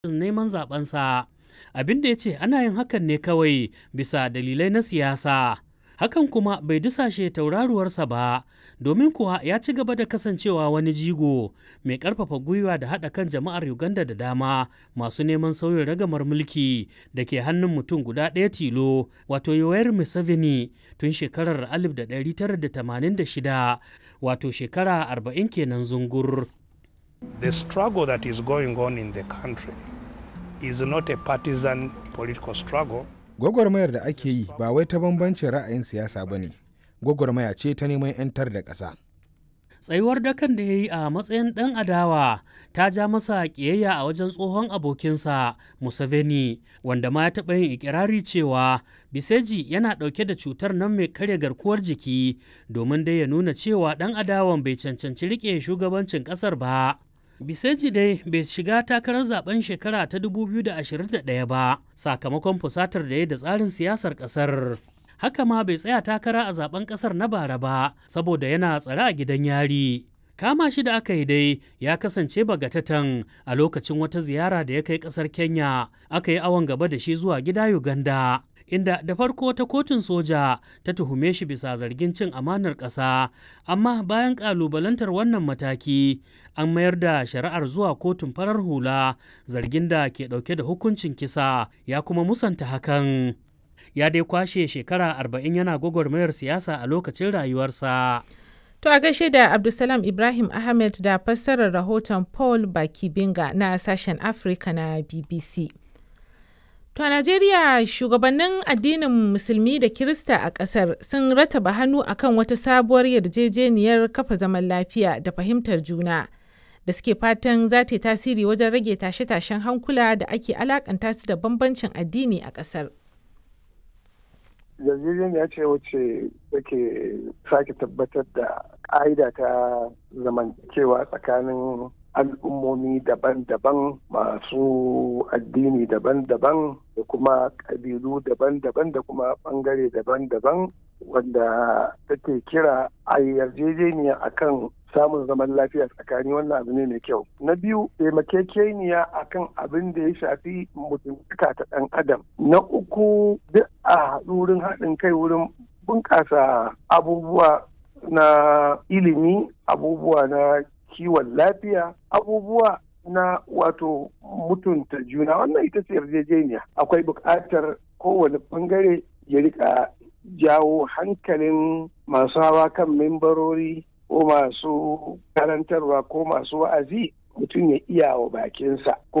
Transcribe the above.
neman zaɓensa. Abin da ya ce ana yin hakan ne kawai bisa dalilai na siyasa. Hakan kuma bai dusashe tauraruwarsa ba, domin kuwa ya ci gaba da kasancewa wani jigo mai ƙarfafa gwiwa da haɗa kan jama'ar Uganda da dama masu neman sauyin ragamar mulki da ke hannun mutum guda ɗaya tilo, wato Yoweri Museveni tun shekarar 1986, wato shekara 40 kenan zungur. The struggle that is going on in the country is not a partisan political struggle. Gwagwarmayar da ake yi ba wai ta bambancin ra'ayin siyasa ba ne, gwagwarmaya ce ta neman 'yantar da ƙasa. Tsayuwar dakan da ya yi a matsayin ɗan adawa ta ja masa ƙiyayya a wajen tsohon abokinsa Museveni, wanda ma ya taɓa yin ikirari cewa Biseji yana ɗauke da cutar nan mai karya garkuwar jiki domin dai ya nuna cewa ɗan adawan bai cancanci riƙe shugabancin ƙasar ba. Biseji dai bai shiga takarar zaben shekara ta 2021 ba sakamakon fusatar da ya da tsarin siyasar ƙasar. Haka ma bai tsaya takara a zaben ƙasar na bara ba saboda yana tsare a gidan yari. Kama shi da aka yi dai ya kasance bagatatan a lokacin wata ziyara da ya kai ƙasar Kenya aka yi awon gaba da shi zuwa gida Uganda. inda da farko ta kotun soja ta tuhume shi bisa zargin cin amanar ƙasa amma bayan ƙalubalantar wannan mataki an mayar da shari'ar zuwa kotun farar hula zargin da ke ɗauke da hukuncin kisa ya kuma musanta hakan ya dai kwashe shekara arba'in yana gwagwarmayar siyasa a lokacin rayuwarsa To a gaishe da Abdulsalam Ibrahim Ahmed da fassarar rahoton Paul Bakibinga na sashen Afirka na BBC. To a Najeriya shugabannin addinin Musulmi da Kirista a ƙasar sun rataba hannu akan wata sabuwar yarjejeniyar kafa zaman lafiya da fahimtar juna da suke fatan za ta yi tasiri wajen rage tashe-tashen hankula da ake alakanta su da bambancin addini a ƙasar. yarjejeniya ce wacce take sake tabbatar da ƙa'ida ta zamantakewa tsakanin al'ummomi daban-daban masu addini daban-daban da kuma ƙabilu daban-daban da kuma ɓangare daban-daban wanda take kira a yarjejeniya akan samun zaman lafiya tsakani wannan abu ne mai kyau na biyu taimakekeniya akan abin da ya shafi mutuntaka ta ɗan adam na uku duk a haɗu wurin haɗin kai wurin bunƙasa abubuwa na ilimi abubuwa na kiwon lafiya abubuwa na wato mutunta juna wannan ita ce yarjejeniya akwai buƙatar kowane ɓangare ya rika jawo hankalin masu hawa kan membarori ko masu karantarwa ko masu wa'azi mutum ya iya wa bakinsa ko